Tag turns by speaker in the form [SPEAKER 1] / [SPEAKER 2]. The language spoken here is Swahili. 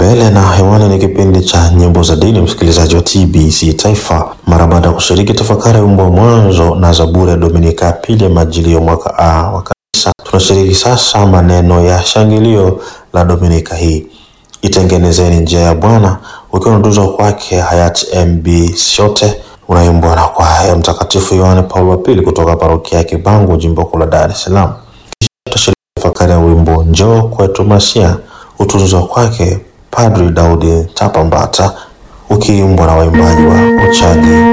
[SPEAKER 1] mbele na hewani ni kipindi cha nyimbo za dini, msikilizaji wa TBC Taifa. Mara baada ya kushiriki tafakari ya wimbo wa mwanzo na Zaburi ya Dominika ya pili ya Majilio mwaka A wa Kanisa, tunashiriki sasa maneno ya shangilio la Dominika hii, itengenezeni njia ya Bwana, ukiwa unatuzwa kwake hayati MB Shote, unaimbwa na kwaya ya Mtakatifu Yohane Paulo wa Pili kutoka parokia ya Kibangu, jimbo kuu la Dar es Salaam. Kisha tutashiriki tafakari ya wimbo njoo kwetu Masia utunzwa kwake Padri Daudi Tapambata ukiimbwa na waimbaji wa Uchaji